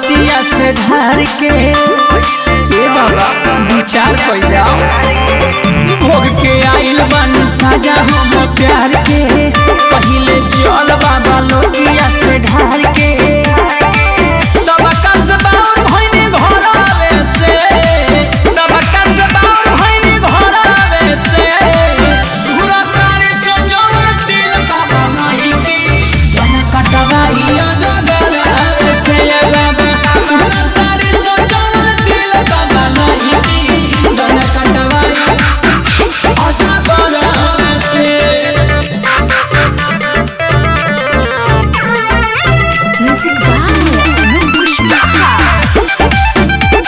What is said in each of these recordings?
लोटिया से ढार के ए बाबा विचार कर जाओ भोग के आइल बन साजा हम प्यार के पहिले जल बाबा लोटिया से ढार के सब कस बाउर भइनी घर आवे से सब कस बाउर भइनी घर आवे से पूरा तारे से जोर दिल बाबा माई की जन कटवाई अजगर आवे से ये बाबा पूरा तारे से जोर दिल बाबा माई की जन कटवाई अजगर आवे से Music by Mukush Baha.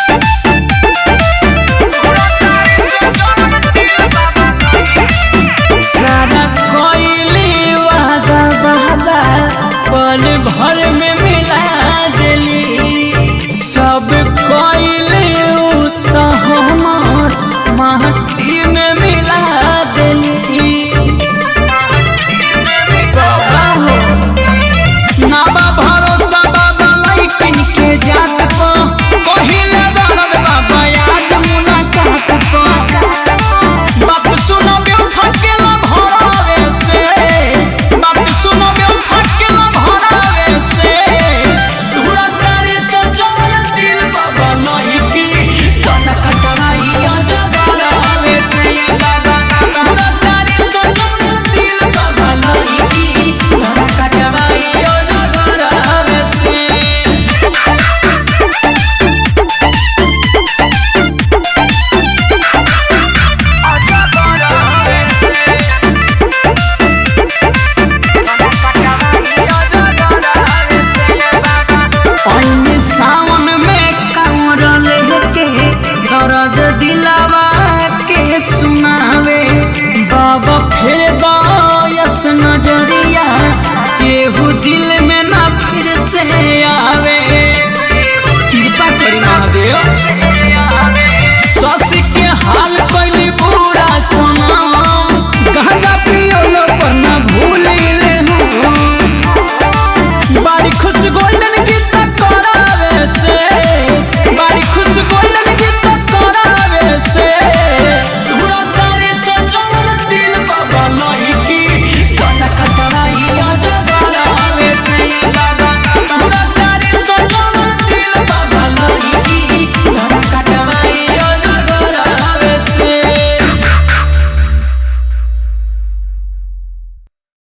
सारा कोइली वादा बाबा पल भर में मिला देली सब कोइली उ तो हमार माटी में मिला देली बाबा हो ना बा भरोसा बाबा लइकिन के जात पा कहिले दर्द बाबा आज मुलाकात पा बात सुनो ब्यो फकेला भरावे से बात सुनो ब्यो फकेला भरावे से तुरा तारे से जोर दिल बाबा नहीं की तना कटराई आजा भरावे से ये बाबा तुरा तारे से जोर दिल बाबा नहीं की तना कटराई आजा भरावे से पानी सावन में कांवर लेके दर्द दिलावा के सुनावे बाबा फिर बायस नजरिया केहू दिल में ना फिर से आवे कृपा करी महादेव सस के हाल